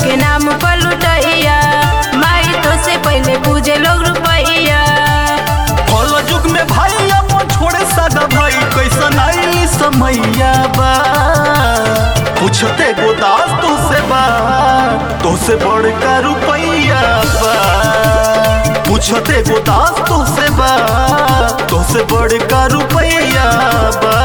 के नाम पर लुटैया माई तो से पहले पूजे लोग रुपैया कल युग में भाई अपन छोड़े सगा भाई कैसन आईली समैया बा पूछते गोदास तो से बा तो से बड़का रुपैया बा पूछते गोदास तो से बा तो से बड़का रुपैया बा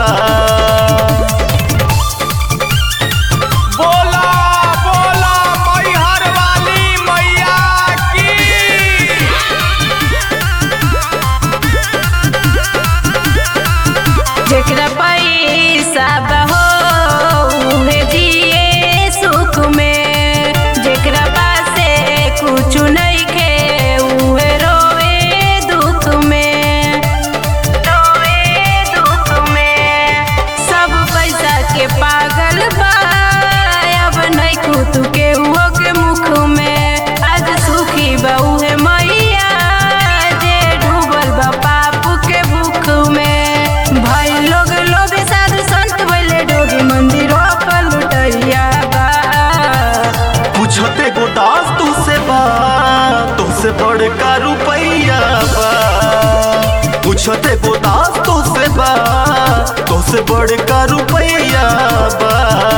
बोला बोला मैहर वाली मैया की जेकरा पैसा बहो उहे जिए सुख में जेकरा पासे कुछ नहीं खे उहे रोए दुख में रोए दुख में सब पैसा के पागल बा अब नहीं खुद के हुओ के मुख में आज सुखी बहू है मैया जे डूबल बा पाप के भूख में भाई लोग लोग साधु संत बोले डोगी मंदिरों पर लुटैया बा पूछते गोदास तो से बा तो से बड़का रुपैया बा पूछते गोदास तो से बा तो से बड़का रुपैया बा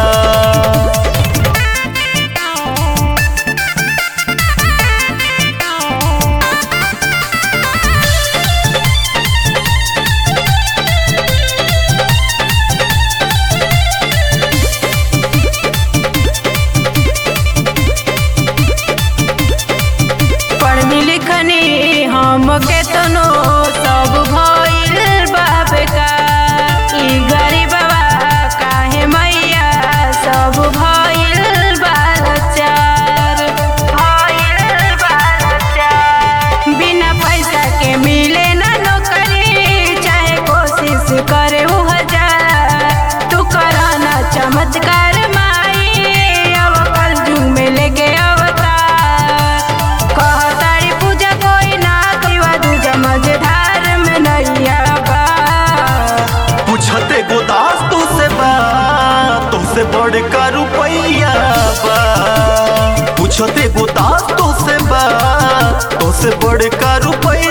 पढ़नी लिखनी हम के तनो सब भइल बाबे का ई गरीबवा काहे मैया सब भइल बालचार भइल बालचार बिना पैसा के मिले ना नौकरी चाहे कोशिश करे उ हजार तू कराना चमत्कार माई अब कल जुग में लेके अवतार कहतारी पूजा कोई ना कईवा दूजा मझधार में नैया बा पूछते गोदास तो से बा तो से बड़का रुपैया बा पूछते गोदास तो से बा तो से बड़का रुपैया